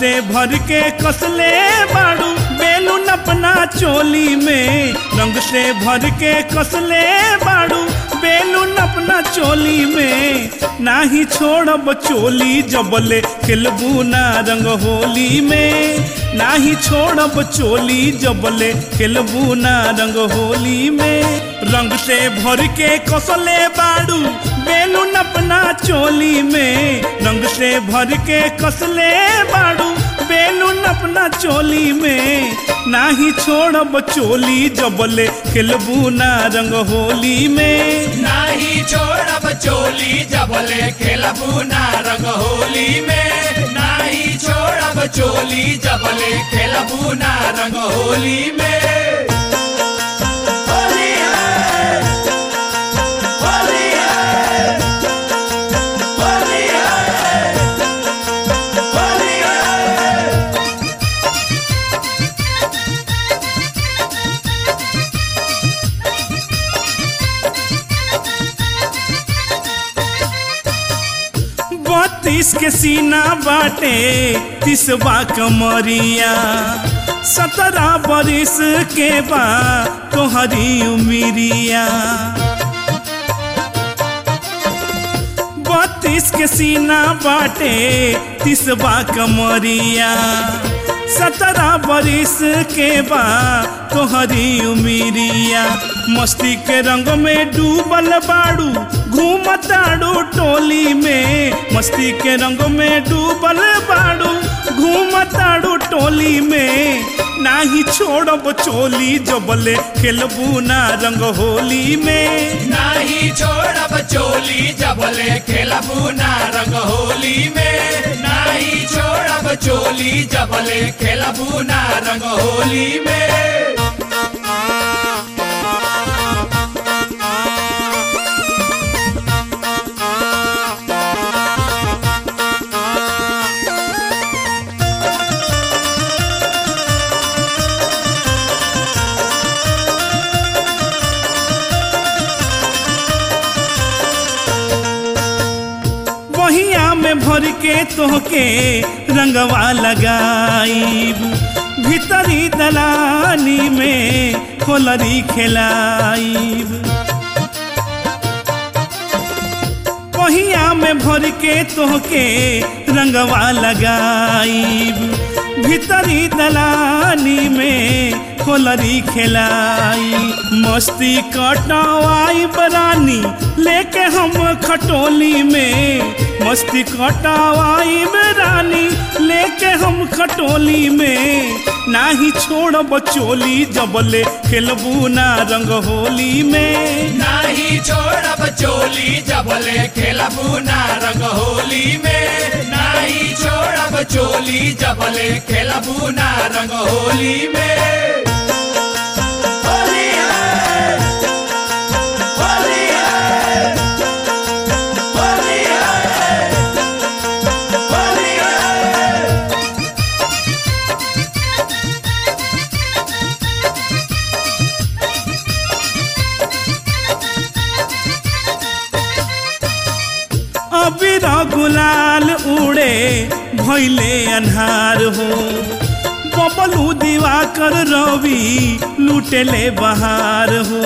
से भर के कसले बाड़ू बेलून अपना चोली में रंग से भर के कसले बाड़ू बेलून अपना चोली में नाही छोड़ब चोली जबले खेलबू ना रंग होली में नाही छोड़ब चोली जबले खेलबू ना रंग होली में रंग से भर के कसले बाड़ू बेलून अपना चोली में रंग से भर के कसले बाड़ू बेलून अपना चोली में नाही छोड़ब चोली जबले खेलबू ना रंग होली में नाही छोड़ब चोली जबले खेलबू ना रंग होली में नाही छोड़ब चोली जबले खेलबू ना रंग होली में होली है होली है होली है होली है बत्तीस के सीना बाटे तिसवा कमरिया सत्रह बरिस के बा तोहरी उमिरिया बत्तीस के सीना बाटे तिसवा कमरिया सत्रह बरिस के बा तोहरी उमिरिया मस्ती के रंग में डूबल बाड़ू घूमताड़ू टोली में मस्ती के रंग में डूबल बाड़ू घूमताड़ू टोली में नाही छोड़ब चोली जबले खेलबू ना रंग होली में नाही छोड़ब चोली जबले खेलबू ना रंग होली में नाही छोड़ब चोली जबले खेलबू ना रंग होली में बहिया में भर के तोहके रंगवा लगाईब भीतरी दलानी में खोलरी खेलाईब बहिया में भर के तोहके रंगवा लगाईब भीतरी दलानी में खोलरी खेलाई मस्ती कटवाई बरानी लेके हम खटोली में मस्ती कटवाई बरानी लेके हम खटोली में नाही छोड़ब चोली जबले खेलबू ना रंग होली में नाही छोड़ब चोली जबले खेलबू ना रंग होली में नाही छोड़ब चोली जबले खेलबू ना रंग होली में होली है होली है होली है होली है अबीर गुलाल उड़े भैले अन्हार हो बबलू दिवाकर रवि लुटेले बहार हो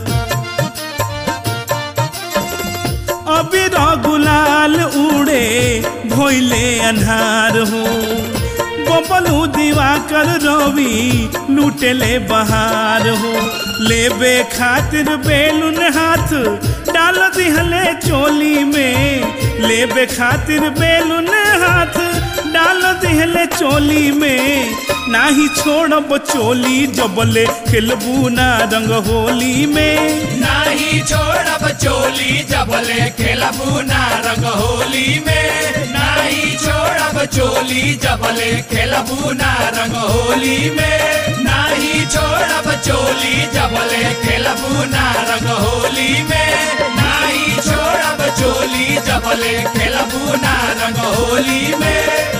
अबीर गुलाल उड़े भैले अन्हार हो बबलू दिवाकर रवि लुटेले बहार हो लेबे खातिर बेलुन हाथ डाल दिहले चोली में लेबे खातिर बेलुन हाथ डाल दिहले चोली में नाही छोड़ब चोली जबले खेलबू ना रंग होली में नाही छोड़ब चोली जबले खेलबू ना रंग होली में नाही छोड़ब चोली जबले खेलबू ना रंग होली में नाही छोड़ब चोली जबले खेलबू ना रंग होली में नाही छोड़ब चोली जबले खेलबू ना रंग होली में